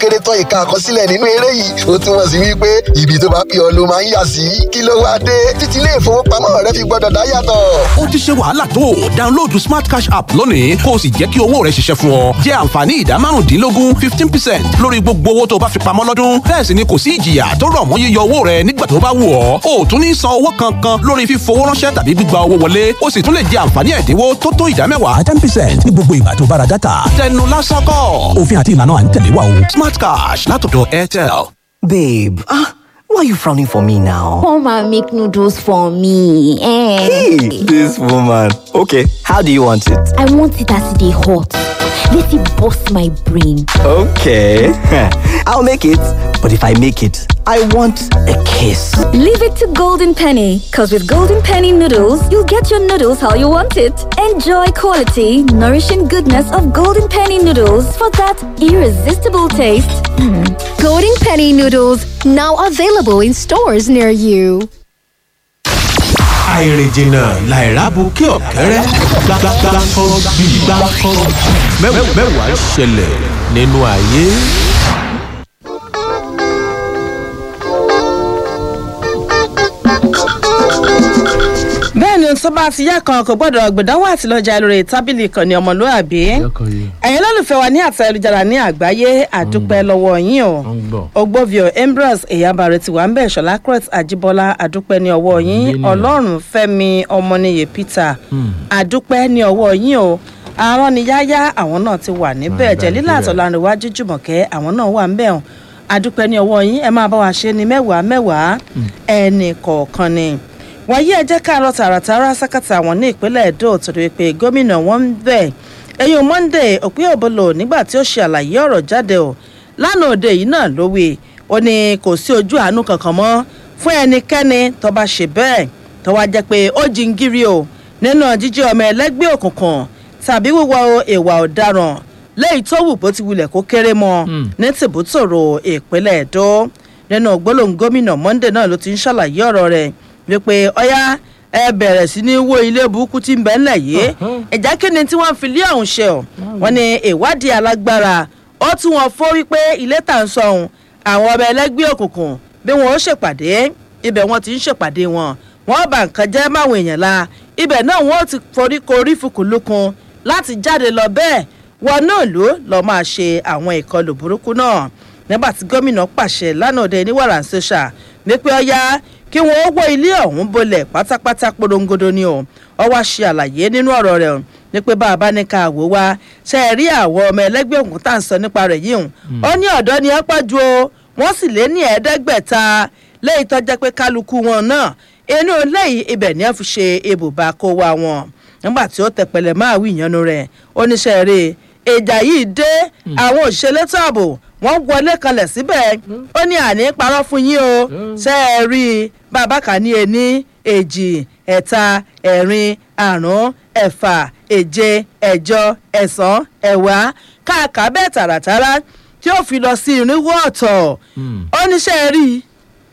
kéré tán ìka àkọsílẹ̀ nínú eré yìí ó túmọ̀ sí wípé ibi tó bá pè ọ́ ló máa ń yà sí kí ló wá dé títí ilé ìfowópamọ́ rẹ fi gbọ́dọ̀ dá yàtọ̀. ó ti ṣe wàhálà tó download smart cash app lónìí kó o sì jẹ́ kí owó rẹ ṣiṣẹ́ fún ọ jẹ́ àǹfààní ìdá márùndínlógún fifteen percent lórí gbogbo owó tó bá fi pamọ́ lọ́dún bẹ́ẹ̀ sì ni kò sí ìjìyà tó rọ̀ mọ́ yíyọ owó rẹ nígbà tó bá wù ọ́ o ò tún ní san owó kankan lórí fífowó ránṣẹ́ tàbí gbígba owó wọlé o sì tún lè jẹ àǹfààní ẹ̀dínwó tó tó ìdá mẹ́wàá ten percent ní gbogbo ìgbà tó bá ra dátà tẹnu lásán kọ́ òfin àti ìlànà à ń tẹ̀lé wa o smart cash látọ̀dọ̀ airtel. Babe, ah, why are you frowning for me now? Come and make noodles for me. Eh. Hey, this woman. Okay, how do you want it? I want it as they hot. Let it bust my brain. Okay, I'll make it. But if I make it, I want a kiss. Leave it to Golden Penny, because with Golden Penny noodles, you'll get your noodles how you want it. Enjoy quality, nourishing goodness of Golden Penny noodles for that irresistible taste. Golden Penny noodles now available in stores near you. àìrìnjìnà làìrábù kí ọ̀kẹ́rẹ́ gbàgbàgbàkọ́ bí gbàkọ́ mẹ́wàá ṣẹlẹ̀ nínú ayé. bẹ́ẹ̀ ni tó bá ti yá kan kò gbọ́dọ̀ gbẹ̀dánwò àti lọ́jà lórí tábìlì ìkànnì ọmọlúàbí ẹ̀yin lólùfẹ́ wa ní àtẹ ayélujára ní àgbáyé àdúpẹ́ lọ́wọ́ yín o ogbovio ambrose eyabare ti wà ń bẹ̀ ṣọlá crete ajibola àdúpẹ́ ní ọwọ́ yín ọlọ́run fẹ́mi ọmọnìyẹ peter àdúpẹ́ ní ọwọ́ yín o àwọn ni yáyá àwọn náà ti wà níbẹ̀ jẹ̀lílà àtọ̀lànìwájú jùmọ̀kẹ́ àwọn náà wà ń bẹ̀ hàn àdúpẹ́ ní ọwọ́ yín ẹ máa bá wa ṣe ní mẹ́wàá mẹ́wàá ẹnì kọ̀ọ̀kan ni wàyí ẹ jẹ́ ká lọ tààràtàrà sákàtà àwọn ní ìpínlẹ̀ èdò torí pé gómìnà wọn ń bẹ̀ ẹ̀yìn monday òpin òbolo nígbà tí ó ṣe àlàyé ọ̀rọ̀ jáde o lánàá òde yìí náà ló wí ó ní kò sí ojú àánú kankan mọ́ fún ẹnikẹ́ni tó bá ṣe bẹ́ẹ̀ tó wá jẹ́ pé ó jingiri o nínú jíjẹ́ ọmọ ẹlẹ́gbẹ́ òkùnkùn tàbí wíwọ ìwà ọ̀daràn lẹ́yìn tó wù bó ti wulẹ̀ kó kéré mọ́ ní tìbútòrò ìpínlẹ̀ èdò nínú gbólóhùn gómìnà monday náà ló ti ń ṣàlàyé ọ̀rọ̀ rẹ̀ wípé ọyá ẹ bẹ̀rẹ̀ sí ní wo ilé burúkú tí ń bẹ́ ńlẹ̀ yìí ẹ̀já kí ni tí wọ́n fi lé ọ̀hún ṣe ọ̀ wọ́n ní ìwádìí alágbára ó tún wọn fó wípé ilé tà ń sọ ọ̀hún àwọn ọmọ ẹlẹ́gbẹ́ òkùnkùn bí wọ́n ó ṣèpàdé ibẹ̀ wọ́n ti ń ṣèpàdé wọn wọ́n bá nǹkan jẹ́ máwọn èèyàn la ibẹ̀ náà wọ́n ti forí korí fukùlùkùn láti jáde lọ bẹ́ẹ̀ wọn náà ló lọ́ọ́ máa ṣe àwọn ìkọlù burúkú náà nígbà tí gómìnà pàṣẹ lánàá òde ní wàrà ṣẹṣà wípé ọyá kí wọn ó wọ ilé ọ̀hún bolẹ̀ pátápátá porongodo ni o ọ wá ṣe àlàyé nínú ọ̀rọ̀ rẹ̀ ní pé bá a bá ní ká wò wá ṣe é rí àwọn ọmọ ẹlẹ́gbẹ́ òkun tá à ń sọ nípa rẹ̀ yìí ó ní ọ̀dọ́ ni ẹ pọ̀ ju o wọ́n sì lé ní ẹ̀ẹ́dẹ́gbẹ̀ta léyìí tó jẹ́ pé kálukú wọn náà inú léyìí ibẹ̀ ni ẹ fi ṣe ibùba kó wa wọn nígbà tí ó tẹpẹlẹ máa wí ìyanu rẹ̀ oníṣẹ́ rẹ̀ ìjà yìí dé àwọn òṣìṣẹ́ elétò ààbò wọ́n wọlé kanlẹ̀ síbẹ̀ ó ní àní parọ́ fún yín o ṣe é rí i bàbá kà ní ení èjì ẹ̀ta ẹ̀rin àrún ẹ̀fà èje ẹ̀jọ ẹ̀sán ẹ̀wá káàkà bẹ́ẹ̀ tààràtàrà tí ó fi lọ sí irínwó ọ̀tọ̀ ó ní ṣe é rí i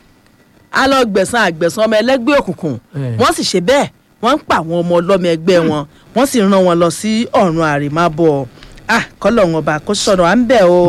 a lọ gbẹ̀sán àgbẹ̀sán ọmọ ẹlẹ́gbẹ́ òkùnkùn wọ́n sì ṣe bẹ́ẹ̀ wọ́n ń pa àwọn ọmọ ọlọ́mọ ẹgbẹ́ wọn wọ́n sì rán wọn lọ sí ọ̀run àrèmábọ̀ ah kọ́lọ́hún ọba kó sọ̀rọ̀ à ń bẹ̀ o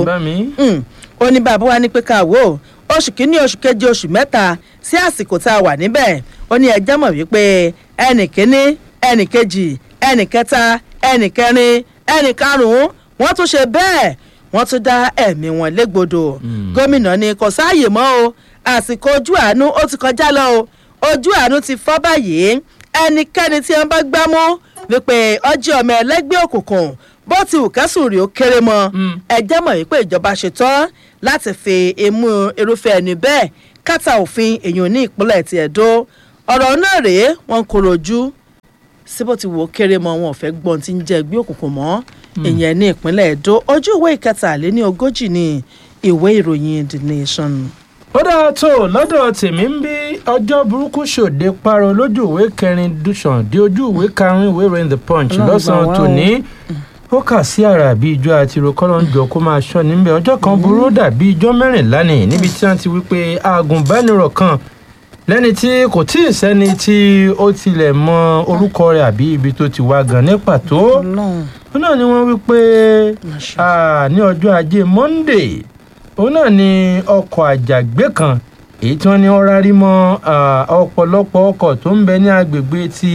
ó ní bàbá wa ní pé ká wò ó oṣù kínní oṣù keje oṣù mẹ́ta sí àsìkò tá a wà níbẹ̀ ó ní ẹjẹ́ mọ̀ wípé ẹnì kínní ẹnì kejì ẹnì kẹta ẹnì kẹrin ẹnì karùn-ún wọ́n tún ṣe bẹ́ẹ̀ wọ́n tún dá ẹ̀mí wọn légbodò gómìnà ni kò sáàyè mọ́ o àsìkò ojú àánú ó ti kọjá lọ o ojú àánú ti fọ́ báyìí ẹnikẹ́ni tí wọ́n bá gbámú wípé ọjọ́ ọmọ ẹlẹ́gbẹ́ òkùnkùn bó ti wù kẹ́sùn rí ó kéré mọ́ ẹ jẹ́ mọ̀ wípé ìjọba ṣetán láti fi imú irúfẹ́ ẹni bẹ́ẹ̀ kátà òfin èèyàn ní ìpínlẹ̀ ti ẹ̀dọ́ ọ̀rọ̀ náà rèé wọn kò rojú síbò tí wò ó kéré mọ́ wọn ò fẹ́ gbọ́n tí ń jẹ́ ẹgbẹ́ òkùnkùn mọ́ èèyàn ní ìpínlẹ̀ ẹ̀dọ́ ojú ìwé ìkẹtàléní ogójì ní ìwé ìròyìn the nation. ó dáa tó lọ́dọ̀ tèmi ń bí ọjọ́ burúkú ṣòde parọ́ lójú ìwé kẹrin dùsàn dé ojú ìwé karùn-ún ìwé ìròyìn the punch lọ́sàn-án tòní ó kà sí àrà bí ijó àti rokọ́lọ́njọ kó máa ṣọ́ níbẹ̀ ọjọ́ kan burú dàbí ijó mẹ́rìnlá ni níbi tí wọ́n ti wí pé agùnbánirọ̀ kan lẹ́ni tí kò tí ì sẹ́ni tí ó tilẹ̀ mọ orúkọ rẹ̀ àbí ibi tó ti wá gan ní pàtó ó náà ni wọ́n wí pé ní ọjọ́ ajé monday òun náà ni ọkọ̀ àjàgbé kan èyí tí wọ́n ní wọ́n rárí mọ́ ah, ọ̀pọ̀lọpọ̀ ọkọ̀ tó ń bẹ ní agbègbè ti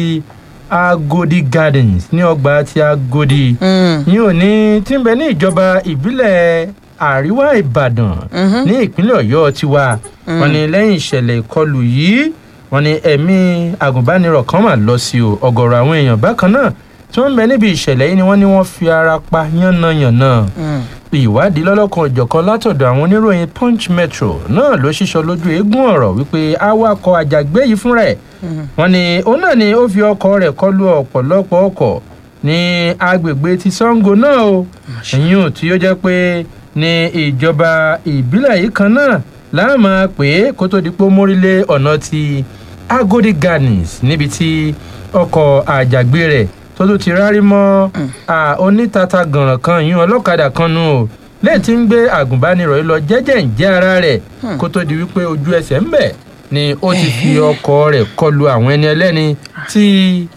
agodi gardens ní ọgbà ti agodi ní òní tí ń bẹ ní ìjọba ìbílẹ̀ àríwá ìbàdàn ní ìpínlẹ̀ ọ̀yọ́ tiwa wọ́n ní lẹ́yìn ìṣẹ̀lẹ̀ ìkọlù yìí wọ́n ní ẹ̀mí agùnbánirọ̀ kan mà lọ sí o ọ̀gọ̀rọ̀ àwọn èèyàn bákan náà tí wọ́n ń bẹ níbi ìṣẹ̀lẹ̀ yìí ni wọ́n ní wọ́n fi ara pa yánnayànna ìwádìí lọ́lọ́kan òjọ̀kan látọ̀dọ̀ àwọn oníròyìn punch metro náà ló ṣíṣọ lójú eégún ọ̀rọ̀ wípé awakọ̀ àjàgbé yìí fúnra ẹ̀ wọ́n ní òun náà ni ó fi ọkọ̀ rẹ̀ kọlu ọ̀pọ̀lọpọ̀ ọkọ̀ ní agbègbè ti sango náà o ẹ̀yìn ò tí ó jẹ́ pé ní ìjọba ìbílẹ̀ yìí kan náà láàmú pé kó tó di pé ó mórílé ọ̀nà ti agodi gardens níbi tí ọkọ̀ àjàgbé rẹ̀ tó tún ti rárí mọ́ à, onítata gànràn kan yún ọlọ́kadà kan nù o lẹ́yìn tí ń gbé àgùnbánirọ̀ yìí lọ jẹ́jẹ́ ń jẹ́ ara rẹ̀ kó tó di wípé ojú ẹsẹ̀ ń bẹ̀ ni ó ti fi ọkọ̀ rẹ̀ kọlu àwọn ẹni ẹlẹ́ni tí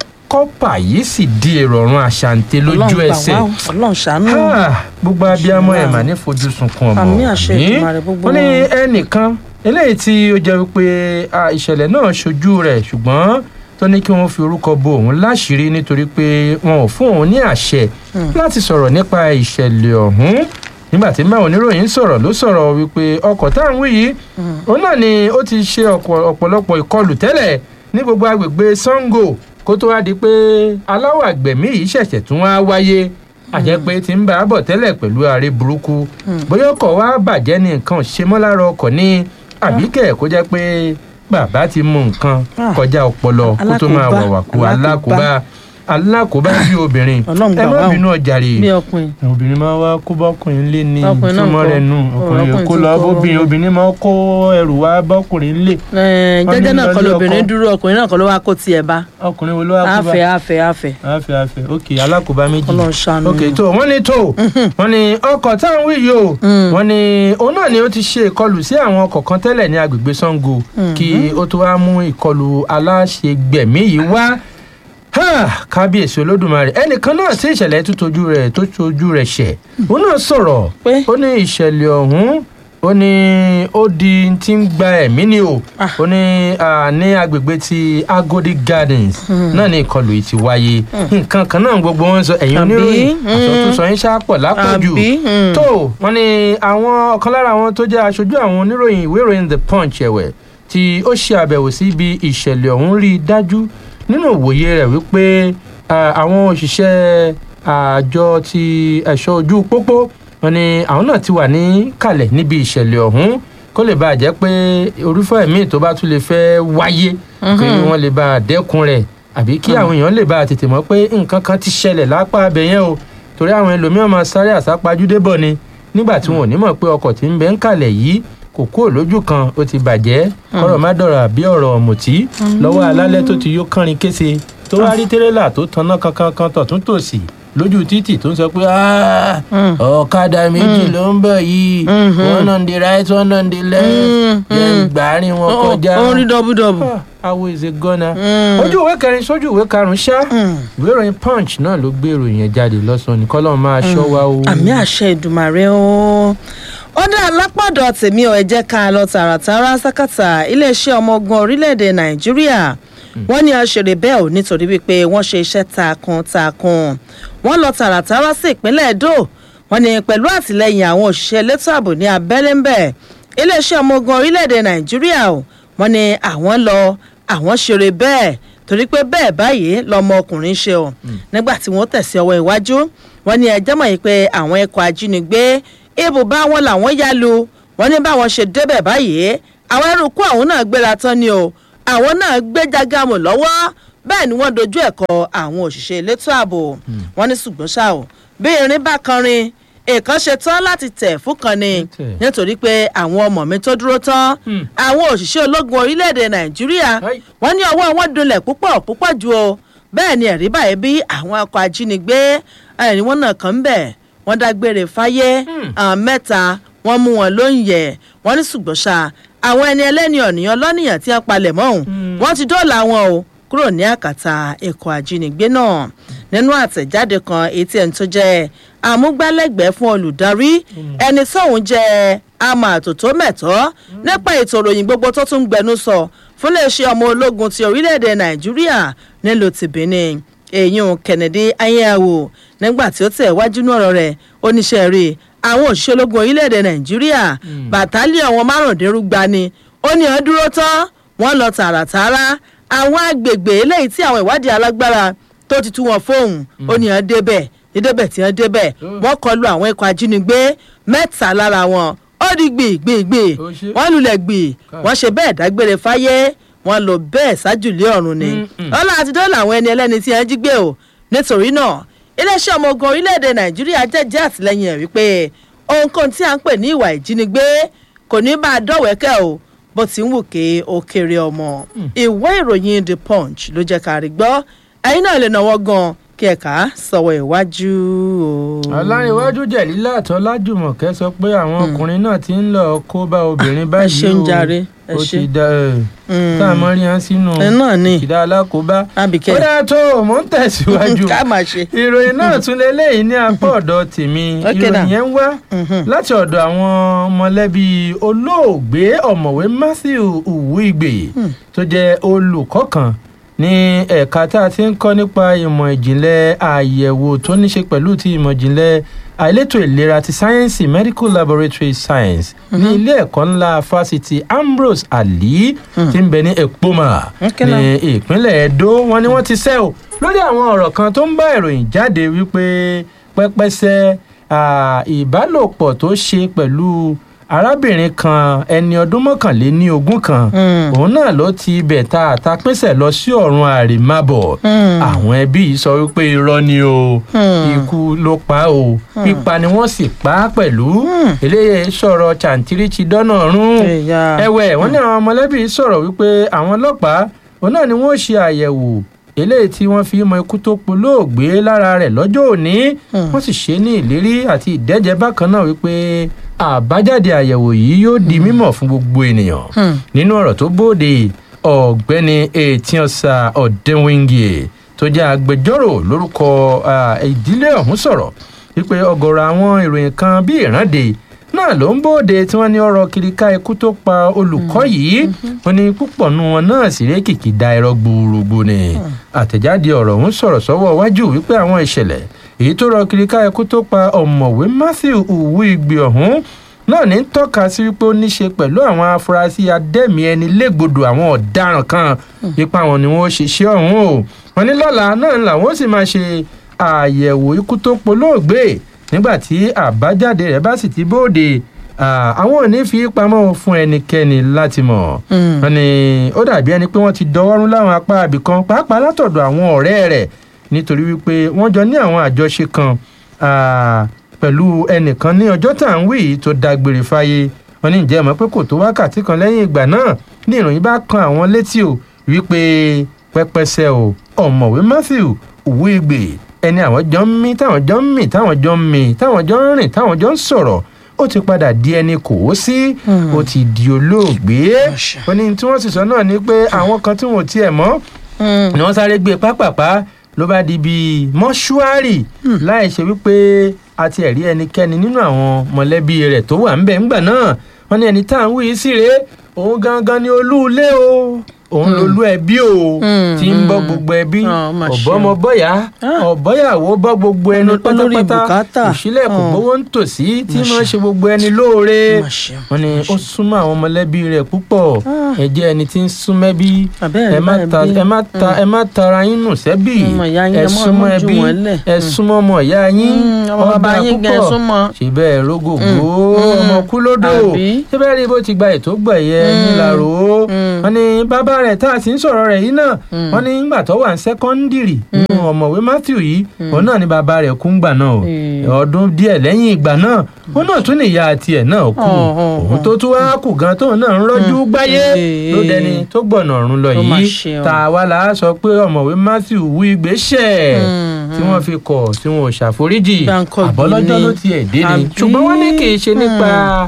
kọ́pà yìí sì di èrò ọ̀run àṣàǹtẹ̀ lójú Ọlọ́run gbà ẹsẹ̀ wá o, ọlọ́run ṣàánú o. Ah, gbogbo abiyamọ ẹ̀ mà ní fojú sunkún ọmọ Àmì àṣẹ yìí. Èdùmàrè gbogbo wọ́n ní wọn. ẹnìkan eléyìí tí ó jẹ́ wípé ah, ìṣẹ̀lẹ̀ náà ṣojú rẹ̀ ṣùgbọ́n tó ní kí wọ́n fi orúkọ bo òun láṣìírí nítorí pé wọn ò fún òun ní àṣẹ láti sọ̀rọ̀ nípa ìṣẹ̀lẹ̀ ọ̀hún nígbà tí báwọn oníròyìn sọ̀rọ̀ ló sọ̀rọ̀ wípé ọkọ̀ tá à ń wí yìí òun náà ni ó ti ṣe ọ̀pọ̀- ọ̀pọ̀lọpọ̀ ìkọlù tẹ́lẹ̀ ní gbogbo agbègbè sango kó tó wá di pé aláwọ̀ àgbẹ̀mí yìí ṣẹ̀ṣẹ̀ tún wá wáyé àjẹ́ pé ti ń bá a bọ̀ tẹ́lẹ̀ pẹ̀lú ààrẹ burúkú bóyá ọkọ̀ wa bàjẹ́ ní nǹkan ṣe mọ́ lára ọkọ̀ ní àbíkẹ́ kó jẹ́ pé bàbá ti mú nǹkan Ah. kọjá ọpọlọ kó tó máa Alákòóbá, wàwàkú alákòóbá. alákòóbá alákòóbá bí obìnrin Ọlọ́run gbà ẹ má wá o. bínú ọjàre bí ọkùnrin obìnrin máa wá kó bọ́kùnrin lé ní Ọkùnrin náà túmọ̀ kọ́. rẹ̀ nù ọkùnrin Ọkùnrin kó ti lọ kọ́. bóbìnrin obìnrin máa kó ẹrù wá bọ́kùnrin lé Eh, Wọ́n ní jẹ́jẹ́ náà kọ́ lọ́lé lóbìnrin ọkọ. dúró ọkùnrin náà kọ́ ló wá kó tiẹ̀ bá ọkùnrin wo ló wá kó bá àfẹ́ àfẹ́ àfẹ́ àfẹ àfẹ ok alákòóbá méjì Ọlọ́run ṣàánú. ok tó wọ́n ní tó wọ́n ní ọkọ̀ táwọn wí yìí o wọ́n ní òun náà ni ó ti ṣe ìkọlù sí àwọn ọkọ̀ kan tẹ́lẹ̀ ní agbègbè sango kí ó tó wá mú ìkọlù aláṣẹgbẹ̀mí yìí wá Ha! kábíyèsí olódùmarè ẹnìkan náà tí ìṣẹ̀lẹ̀ tó tojú rẹ̀ tó tojú rẹ̀ ṣẹ̀ òun náà sọ̀rọ̀ Pé? ó ní ìṣẹ̀lẹ̀ ọ̀hún ó ní ó di tí ń gba ẹ̀mí ni o ó ní ah, ní agbègbè ti agodi gardens náà ní ìkọlù yìí ti wáyé nǹkan kan náà gbogbo wọn sọ ẹ̀yin Àbí? oníròyìn Mm. àsọtúnsọ yín ṣáàpọ̀ lápọ̀jù Àbí? Mm. tó wọn ni àwọn ọ̀kan lára àwọn tó jẹ́ aṣojú àwọn oníròyìn ìwé ìròyìn the punch ẹ̀wẹ̀ tí ó ṣe àbẹ̀wò sí ibi ìṣẹ̀lẹ̀ ọ̀hún rí i dájú nínú òwòye rẹ̀ wípé ah, àwọn òṣìṣẹ́ àjọ ti ẹ̀ṣọ́ ojú pópó wọn ni àwọn náà ti wà ní kalẹ̀ níbi ìṣẹ̀lẹ̀ ọ̀hún kó lè bàa jẹ́ pé orúfọ́ ẹ̀mí tó bá tún lè fẹ́ wáyé kí wọ́n lè bá a dẹ́kun rẹ̀ àbí kí àwọn èèyàn lè bá a tètè mọ̀ pé nǹkan kan ti ṣẹlẹ̀ lápá abẹ yẹn o torí àwọn ẹlòmíràn máa sáré àsápajúdé bọ̀ ni nígbà tí wọn ò ní mọ̀ pé ọkọ̀ tí ń bẹ ń kalẹ̀ yìí kò kúrò lójú kan ó ti bàjẹ́ kọ́rọ̀ má dọ̀rọ̀ àbí ọ̀rọ̀ ọ̀mùtí lọ́wọ́ alálẹ́ tó ti yó kánrin kése tó wá rí tírélà tó tanná kankan kan tọ̀tún tòsì lójú títì tó ń sọ pé "Ah, ọ̀kadà méjì ló ń bọ̀ yìí one on the right one on the left jẹ́ gbàárín wọn Ó- kọjá ó ń rí dọ́búdọ́bù awo is a gunner. ojú ìwé kẹrin sójú ìwé karùnún ṣá ìwé ìròyìn punch náà ló gbé ìròyìn yẹn jáde lọ́sàn-án ní kọ́lọ́ máa ṣọ́ wa o. àmì àṣẹ ìdùmàrè o ó dá alápàdọ̀ tèmi ọ̀ ẹ jẹ́ ká lọ tààràtàrà sákàtà iléeṣẹ́ ọmọ ogun orílẹ̀-èdè nàìjíríà wọ́n ní ọ̀ṣẹ̀rẹ̀ bẹ́ẹ̀ ò nítorí wípé wọ́n ṣe iṣẹ́ takuntakun wọ́n lọ tààràtàrà sí ìpínlẹ̀ èdò wọ́n ní pẹ̀lú àtìlẹyìn àwọn òṣìṣẹ́ elétò ààbò ní abẹ́lé ń bẹ̀ iléeṣẹ́ ọmọ ogun orílẹ̀-èdè nàìjíríà o wọ́n ní àwọn lọ àwọn ṣeré bẹ́ẹ̀ torí pé bẹ́ẹ̀ báyìí lọmọ ọkùnrin ṣe o nígbà tí wọ́n tẹ̀sí ọwọ́ iwájú wọ́n ní ẹjẹ́ mọ̀ yìí pé àwọn ikọ̀ ajínigbé ibùbá wọn làwọn yá lu wọ́n ní báwọn ṣe débẹ̀ báyìí àwọn ẹrùkú àwọn náà gbéra tán ni o àwọn náà gbé jágàmù lọ́wọ́ bẹ́ẹ̀ ni wọ́n dojú ẹ̀kọ́ àwọn òṣìṣẹ́ elétò ààbò wọ́n ní ṣùgbọ́n ṣá o bí irin bá kanrin èèkàn ṣe tán láti tẹ̀ fún kan ni Tẹ̀. nítorí pé àwọn ọmọ mi tó dúró tán àwọn òṣìṣẹ́ ológun orílẹ̀-èdè nàìjíríà Ai. wọ́n ní ọwọ́ wọn dunlẹ̀ púpọ̀ púpọ̀ ju o bẹ́ẹ̀ ni ẹ̀rí báyìí bí àwọn ọkọ̀ ajínigbé ẹ̀rí wọn náà kàn ń bẹ̀ wọ́n dágbére fáyé àwọn mẹ́ta wọ́n mú wọn lóúnjẹ wọ́n ní ṣùgbọ́n ṣá àwọn ẹni ẹlẹ́ni ọ̀nìyàn lọ́nìyàn tí wọ́n palẹ̀ mọ́ òun wọ́n ti dóòlà wọn o kúrò ní àkàtà ẹ̀kọ́ ajínigbé náà nínú àtẹ̀jáde kan etí ẹni tó jẹ́ amúgbálẹ́gbẹ̀ẹ́ fún olùdarí ẹni tóun jẹ́ àmọ́ àtòtó mẹ̀tọ́ nípa ètò ìròyìn gbogbo tó tún gbẹnu sọ fún iléeṣẹ́ ọmọ ológun ti orílẹ̀-èdè nàìjíríà nílùú ti benin èyún kennedy ayéhàwò nígbà tí ó tẹ̀ wájú ní ọ̀rọ̀ rẹ̀ oníṣẹ́ rí àwọn òṣìṣẹ́ ológun orílẹ̀-èdè nàìjíríà bàtálíọ̀ àwọn márùndínlúgba ni ó ní ọ́n dúró tán wọ́n lọ tààràtààrà àwọn agbègbè eléyìí tí àwọn ìwádìí alágbára tó ti tú wọn fóun ó ní ọ́n débẹ̀ dídébẹ̀ tí wọ́n débẹ̀ wọ́n kọlu àwọn ikọ̀ ajínigbé mẹ́ta lára wọn ó di gbìgbìgbì wọ́n lulẹ̀ gbì wọ́n ṣe bẹ́ẹ̀ dágbére fáyé wọ́n lò bẹ́ẹ̀ sájùlé ọ̀run ni ọlá àti dọ́là àwọn ẹni ẹlẹ́ni tí wọ́n jí gbé o nítorí náà iléeṣẹ́ ọmọ ogun orílẹ̀-èdè nàìjíríà jẹ́jẹ́ àtìlẹ́yìn ẹ̀ wípé ohunkóhun tí a ń pè ní ìwà ìjínigbé kò ní bá a dọ̀wẹ́kẹ́ o bó ti ń wù ké ó kéré ọmọ ìwé ìròyìn the punch ló jẹ́ ká rí gbọ́ ẹ̀yin náà lè náwó gan kí ẹ̀ka sọ̀wọ́ ìwájú o. ọláyíwájú jẹ̀lílà tọ́lájùmọ̀kẹ́ sọ pé àwọn ọkùnrin náà ti ń lọ kó bá obìnrin báyìí ẹ ṣeun jàre ẹ ó ṣe ti da tá a mọ rí hàn sínú ẹ náà ni ìdá alákòóbá Àbíkẹ́. ó dáa tó o mò ń tẹ̀síwájú ká máa ṣe. ìròyìn náà tún lélẹ́yìn ní apá ọ̀dọ̀ tèmi Okay now. ìròyìn yẹn ń wá láti ọ̀dọ̀ àwọn mọ̀lẹ́bí olóògbé ọ̀mọ̀wé matthew uwigbe tó jẹ́ olùkọ́ kan ní ẹ̀ka tá a ti ń kọ́ nípa ìmọ̀ ìjìnlẹ̀ àyẹ̀wò tó ní ṣe pẹ̀lú ti ìmọ̀ ìjìnlẹ̀ àìlétò ìlera ti sáyẹ́ǹsì medical laboratory science ní ilé ẹ̀kọ́ ńlá fásitì ambrose ali tí ń bẹ ní ekpoma Okay ní now. ìpínlẹ̀ edo wọn ni wọ́n ti sẹ́ o lórí àwọn ọ̀rọ̀ kan tó ń bá ìròyìn jáde wípé pẹ́pẹ́sẹ́ ah, ìbálòpọ̀ tó ṣe pẹ̀lú arábìnrin kan ẹni ọdún mọ́kànléní ogún kan òun náà ló ti ibẹ̀ ta àtàpínsẹ̀ lọ sí ọ̀run àrèmábọ̀ àwọn ẹbí yìí sọ wípé irọ́ ni o ikú ló pa o pípa ni wọ́n sì pa á pẹ̀lú eléyìí sọ̀rọ̀ chàǹtíríchì dọ́nà rún Ẹ̀yà. ẹ̀wẹ̀ wọ́n ní àwọn mọ̀lẹ́bí sọ̀rọ̀ wípé àwọn ọlọ́pàá òun náà ni wọ́n ṣe àyẹ̀wò eléyìí tí wọ́n fi mọ ikú tó polóògbé lára rẹ̀ lọ́jọ́ òní wọ́n sì ṣe ní ìlérí àti ìdẹ́jẹ́ bákan náà wípé àbájáde àyẹ̀wò yìí yóò di mímọ̀ fún gbogbo ènìyàn nínú ọ̀rọ̀ tó bóde ọ̀gbẹ́ni etionsa ọ̀dẹ́wìngì tó jẹ́ agbẹjọ́rò lórúkọ ah, ìdílé ọ̀hún sọ̀rọ̀ wípé ọ̀gọ̀rọ̀ àwọn ìròyìn kan bí ìrànde náà ló ń bóde tí wọ́n ní ọ̀rọ̀ kiriká ikú tó pa olùkọ́ yìí wọ́n ní púpọ̀ nu wọn náà sì ré kìkì da ẹ̀rọ gbòòrògbò ni àtẹ̀jáde ọ̀rọ̀ ọ̀hún sọ̀rọ̀ sọ́wọ́ wájú wípé àwọn ìṣẹ̀lẹ̀ èyí tó rọ kiriká ikú tó pa ọ̀mọ̀wé matthew uwu igbe ọ̀hún náà ní tọ́ka sí wípé ó ní ṣe pẹ̀lú àwọn afurasí adẹ́mi ẹni légbodò àwọn ọ̀daràn kan ipa wọn ni wọ́n ṣe ṣe ọ̀hún o wọn ní lọ́la náà làwọn ó sì máa ṣe àyẹ̀wò ikú tó polóògbé nígbà tí àbájáde rẹ̀ bá sì ti bóde ah, àwọn ò ní fi pamọ́ fún ẹnikẹ́ni láti mọ̀ wọn ni ó dàbí ẹni pé wọ́n ti dọwọ́rún láwọn apá ibìkan pàápàá látọ̀dọ̀ àwọn ọ̀rẹ́ rẹ̀ nítorí wípé wọ́n jọ ní àwọn àjọṣe kan ah, pẹ̀lú ẹnìkan ní ọjọ́ tá à ń wí yìí tó dágbére fáyé wọn ní ìjẹ́ mọ̀ pé kò tó wákàtí kan lẹ́yìn ìgbà náà ní ìròyìn bá kan àwọn létí o wípé pẹpẹsẹ o ọ̀mọ̀wé matthew òwúigbe ẹni àwọn jọ ń mí táwọn jọ ń mì táwọn jọ ń mì táwọn jọ ń rìn táwọn jọ ń sọ̀rọ̀ ó ti padà di ẹni kò ó sí ó ti di olóògbé ó ní tí wọ́n sì sọ náà ni pé àwọn kan tí wọn ò tiẹ̀ mọ́ ni wọ́n sáré gbé pápápá ló bá di bíi mọ́ṣúárì láì ṣe wípé a ti ẹ̀rí ẹnikẹ́ni nínú àwọn mọ̀lẹ́bí rẹ̀ tó wà ńbẹ̀ ńgbà náà wọ́n ní ẹni tá à ń wí yìí sí rèé òun gangan ni olú ilé o òun lolú ẹbí o tí ń bọ́ gbogbo ẹbí Ah, mà ṣe ọ̀bọ́mọ bọ́yà ọ̀bọ́yàwó bọ́ gbogbo ẹni Olùpẹ́ lórí pátápátá bùkátà. òṣìlẹ̀ kò Ah. gbowó ń tòsí tí máa ṣe gbogbo ẹni lóore Mà ṣe, wọ́n ní ó súnmọ́ àwọn mọ̀lẹ́bí rẹ̀ púpọ̀ ẹ jẹ́ ẹni tí ń súnmẹ́bí Àbẹ́rẹ́ ẹ má bá ta ẹbí. ẹ má ta ẹ má tara yín nù sẹ́bì Ọmọ ìyá yín, ẹ ẹ má- súnmọ́ ẹ má jù ẹbí wọ́n lẹ̀. ẹ súnmọ́ ọmọ ìyá yín Mm, ọmọ bàbá ọ̀dà yín gan, ẹ púpọ̀. súnmọ́. ṣe bẹ́ẹ̀ rógògbó Mm, ọmọ kú lódò àbí? ṣé bẹ́ẹ̀ rí bó ti gba ètò gbẹ̀yẹ nílàró wọ́n ní bàbá rẹ̀ tá a sì ń sọ̀rọ̀ rẹ̀ yìí náà wọ́n ní nígbà tó wà ní sẹ́kọ́ndìrì nínú ọ̀mọ̀wé matthew yìí òun náà ni bàbá rẹ̀ kú ńgbà náà o ọdún díẹ̀ lẹ́yìn ìgbà náà òun náà tún nìyá tiẹ̀ náà kú Oh, oh, òun tó tún wá kù gan tóun náà ń rọ́jú gbáyé Eh. ló dẹni tó gbọ̀nà ọ̀run lọ Ó mà yìí ṣe o. tá a wá la sọ pé ọ̀mọ̀wé matthew wú ìgbésẹ̀ tí wọ́n fi kọ̀ tí wọn ò ṣàforíjì Gbáǹkọ́ àbọ̀lọ́jọ́ gbìn ló ni. tiẹ̀ dé ni Àbí? ṣùgbọ́n wọ́n ní kì í ṣe nípa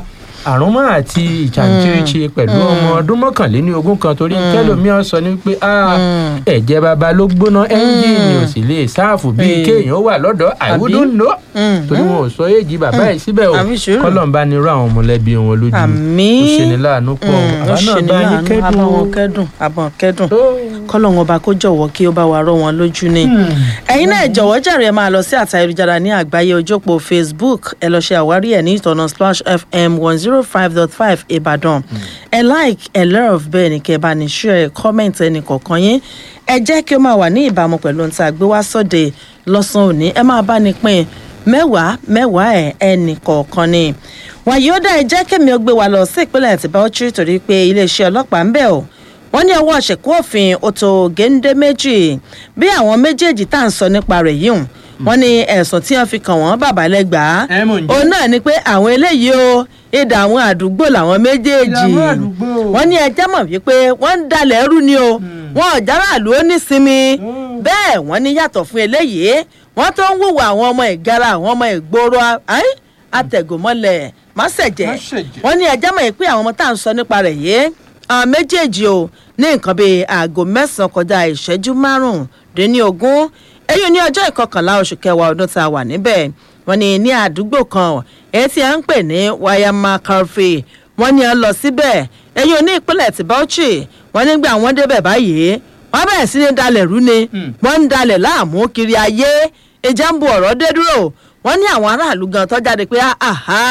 àrùnmọ́ àti ìjàǹtìrìṣe pẹ̀lú ọmọ ọdún mọ́kànléní ogún kan torí tẹ́lómíọ́ sọ ní pé "Ah, ẹ̀jẹ̀ baba ló gbóná ẹ́ńjìnì ò sì lè sáàfù bíi Eh. kéèyàn wà lọ́dọ̀ I Àbí? wouldn't know Mm, torí wọn ò sọ èjì bàbá ẹ̀ síbẹ̀ o Àbí sùúrù. kọ́lọ́mbà ni irú àwọn mọ̀lẹ́bí wọn lójú Àmín. ó ṣe ní láàánú pọ̀ ó àwa náà ṣe ní bá yín láàánú kẹ́dùn abáwọn o. kẹ́dùn abọ́n kẹ́dùn Ó. kọ́lọ́hún ọba kó jọ̀wọ́ kí ó bá wa rọ́ wọn lójú ni. ẹ̀yin náà jọ̀wọ́ jàre ẹ máa lọ sí àtà ayélujára ní àgbáyé ojópo facebook ẹ lọ ṣe àwárí ẹ̀ ní ìtọ̀nà splash fm one zero five dot five ìbàdàn ẹ like ẹ love bẹ́ẹ̀ ni kẹ́ ẹ bá ní share comment ẹnì kọ̀ọ̀kan yín ẹ jẹ́ kí ó máa wà ní ìbámu pẹ̀lú ohun tí a gbé wá sọ́dẹ̀ lọ́sàn-án òní ẹ máa bá ní pín mẹ́wàá mẹ́wàá ẹ̀ ẹnì kọ̀ọ̀kan ni wàyí ó dá ẹ jẹ́ kémi ó gbé wa lọ sí ìpínlẹ̀ tìbáwọ́chí torí pé iléeṣẹ́ ọlọ́pàá ń bẹ̀ ọ́ wọ́n ní ọwọ́ ṣẹ̀kú òfin ọ̀tọ̀ géńdé méjì bí àwọn méjèèjì tá à ń sọ nípa rẹ̀ yìí hùn wọ́n ní ẹ̀sùn tí wọ́n fi kàn wọ́n bàbá lẹ́gbàá Ẹ mò ń jẹ́. òun náà ni pé àwọn eléyìí o ìdá àwọn àdúgbò làwọn méjèèjì Ìdá àwọn àdúgbò. wọ́n ní ẹjẹ́ mọ̀ wípé wọ́n ń dalẹ̀ ẹrú ni o wọn ò járàlú ó nísinmi bẹ́ẹ̀ wọ́n ní yàtọ̀ fún eléyìí wọ́n tó ń wùwà àwọn ọmọ ìgara àwọn ọmọ ìgboro ayé àtẹ̀gùnmọ́lẹ̀ máṣẹ̀jẹ̀ Máṣẹ̀jẹ̀. wọ́n ní ẹjẹ́ mọ̀ pé àwọn ọmọ tá à ń sọ nípa rẹ̀ yìí àwọn méjèèjì o ní nǹkan bíi aago mẹ́sàn-án kọjá ìṣẹ́jú márùndínlógún èyí ní ọjọ́ ìkọkànlá oṣù kẹwàá ọdún tá a wà níbẹ̀ wọ́n ní ní àdúgbò kan èyí tí a ń pè ní wayama carfe wọ́n ní a lọ síbẹ̀ èyí ní ìpínlẹ̀ tí bauchi wọ́n nígbà wọ́n débẹ̀ báyìí wọ́n bẹ̀rẹ̀ sí ní dalẹ̀ rú ni wọ́n ń dalẹ̀ láàmú kiri ayé ìjà ń bu ọ̀rọ̀ dé dúró wọ́n ní àwọn aráàlú gan tó jáde pé àhá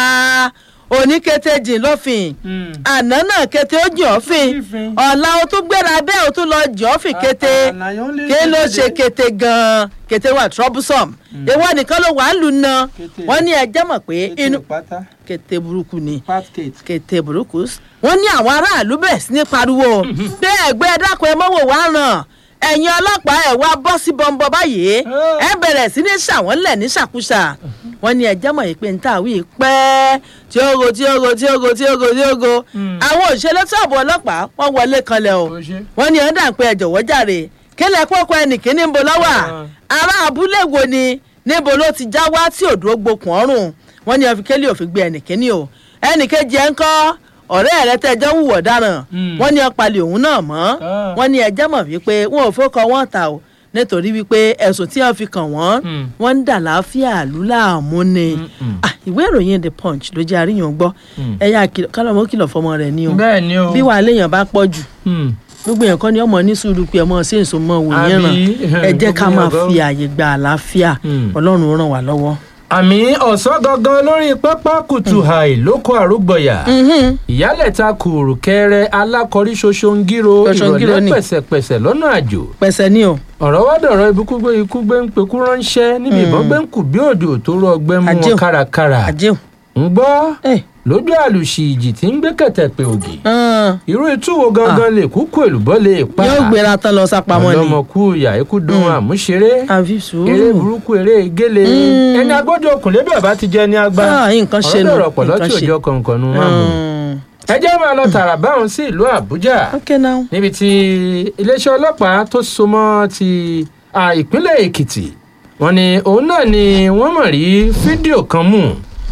oníkété jìn lọ́fìn àná náà kété ó jìn ọ́fìn Jífin. ọ̀la o tún gbéra bẹ́ẹ̀ o tún lọ jìn ọ́fìn kété àlàyé ó lè kí ló jáde. ṣe kété gan-an kété wà troublesome ìwọ nìkan ló wà á lù ná Kété. wọ́n ní ẹjẹ́ mọ̀ pé inú pátá kété burúkú ni patkate kété burúkú wọ́n ní àwọn aráàlú bẹ̀rẹ̀ sí ní pariwo pé ẹgbẹ́ dákun ẹ mọ́wò wá ràn ẹ̀yin ọlọ́pàá ẹ̀ wá bọ́ sí bọ́ńbọ́ báyìí ẹ bẹ̀rẹ̀ sí ní ṣàwọ́nlẹ̀ ní ṣàkúṣà wọ́n ní ẹjẹ́ mọ̀ pé níta wí pẹ́ tí ó go tí ó go tí ó go tí ó go tí ó go àwọn òṣèlú tó àbọ̀ ọlọ́pàá wọ́n wọlé kanlẹ̀ o Ó ṣe. wọ́n ní ẹ̀dá pé ẹ jọ̀wọ́ jàre kílẹ̀ kókó ẹnìkíní ń bo lọ́wọ́ ará abúlé wo ni níbo ló ti já wá tí òdúró gbokùn ọrùn wọ́n ní ọfikẹ́lì òfin gbé ẹnìkíní o ẹnìkejì ẹ̀ ń kọ́ ọ̀rẹ́ rẹ tẹ́jọ́ wùwọ̀ dáràn wọ́n ní ọ̀pàlẹ̀ òun náà mọ́ Ah. wọ́n ní ẹjẹ́ mọ̀ wípé wọn ò fọ́kọ wọn ta o nítorí wípé ẹ̀sùn tí wọ́n fi kàn wọ́n wọ́n ń dà láàfíà lúláàmú ni Ah, ìwé ìròyìn the punch ló jẹ́ àríyàn gbọ́ ẹ̀yà kálọ̀mọ́ kìlọ̀ fọmọ rẹ̀ ni o bẹ́ẹ̀ ni o bí wàá léèyàn bá pọ̀ jù Hmm. gbogbo yẹn kọ́ ni ọmọ ní sùúrù pé ọmọ sí èso mọ́ wò yẹn Àbí, ràn ẹ jẹ́ ká gbogbo máa yẹn fi gan. àyè gba àlàáfíà Hmm. ọlọ́run ó ràn wá lọ́wọ́. àmì ọ̀sán gangan lórí pápá kùtù àì lóko àrúgbọ̀yà ìyálẹ̀ta kùrù kẹrẹ alákọ̀rí ṣoṣongiro Ṣoṣongiro ìrọ̀lẹ́ ni. pẹ̀sẹ̀pẹ̀sẹ̀ lọ́nà àjò pẹ̀sẹ̀ ni o ọ̀rọ̀ wá dọ̀rọ̀ ibùkún gbé ikú gbé ń pekú ránṣẹ́ níbi ìbọn gbé ń kù bí òjò tó rọ ọgbẹ́ mú Àjẹù. wọn kárakára àjẹun. ń gbọ́ Eh. lójú àlùsì ìjì tí ń gbé kẹ̀tẹ̀ pé ògì hàn, irú itú wo gangan lè kúkú èlùbọ́ lè pa yóò gbéra tán lọ sápamọ́ ni ọlọ́mọkú ìyá ikú dùn àmúṣeré àfi eré sùúrù burúkú eré gélé ẹni agbójú okùnlé bẹ́ẹ̀ bá ti jẹ ní agbá Ah, nǹkan ṣe nù, ọ̀rọ̀ dọ̀rọ̀ pọ̀lọ́ nǹkan tí ṣe. òjò kọ̀ọ̀kan nu wọn mú ẹ jẹ́ máa lọ tààrà báwọn sí ìlú àbújá ok now níbi tí iléeṣẹ́ ọlọ́pàá tó so mọ́ ti à, ìpínlẹ̀ èkìtì wọ́n ní òun náà ni wọ́n mọ̀ rí fídíò kan mú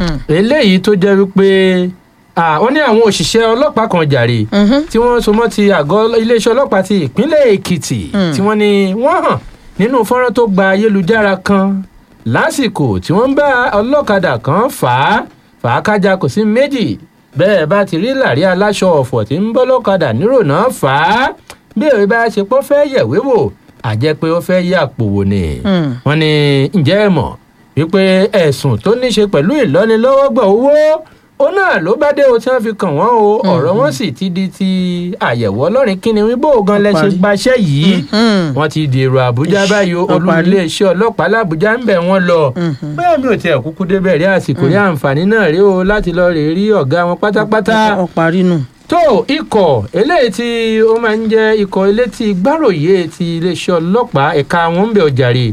eléyìí tó jẹ́ wípé à, wọ́n ní àwọn òṣìṣẹ́ ọlọ́pàá kan jàre tí wọ́n so mọ́ ti àgọ́ iléeṣẹ́ ọlọ́pàá ti ìpínlẹ̀ èkìtì tí wọ́n ní wọ́n hàn nínú fọ́nrán tó gba ayélujára kan lásìkò tí wọ́n ń bá ọlọ́kadà kan fà á fà á kájà kò sí méjì bẹ́ẹ̀ bá ti rí làrí aláṣọ ọ̀fọ̀ tí ń bọ́ lọ́kadà nírònà fà á bí èrè bá ṣe pọ́ fẹ́ yẹ̀wé wò àjẹ́ pé ó fẹ́ yà pòwò ni wọ́n ní ǹjẹ́ ẹ mọ̀ wípé ẹ̀sùn tó ní ṣe pẹ̀lú ìlọ́nilọ́wọ́gbà owó ó náà ló bá dé o tí wọ́n fi kàn wọ́n o ọ̀rọ̀ wọn sì ti di ti àyẹ̀wò ọlọ́rin kíni wíbó gan lẹ ṣe parí. gbaṣẹ́ yìí wọ́n ti dèrò àbújá báyìí o, Ó olú parí. iléeṣẹ́ ọlọ́pàá làbújá ń bẹ̀ wọ́n lọ bẹ́ẹ̀ mi ò tiẹ̀ kúkú débẹ̀ rí àsìkò rí àǹfààní náà rí o láti lọ rè rí ọ̀gá wọn pátápátá ọ parí nù. tó ikọ̀ eléyìí tí ó máa ń jẹ́ ikọ̀ elétí gbáròyé ti iléeṣẹ́ ọlọ́pàá ẹ̀ka wọn ń bẹ̀ ọ̀jàre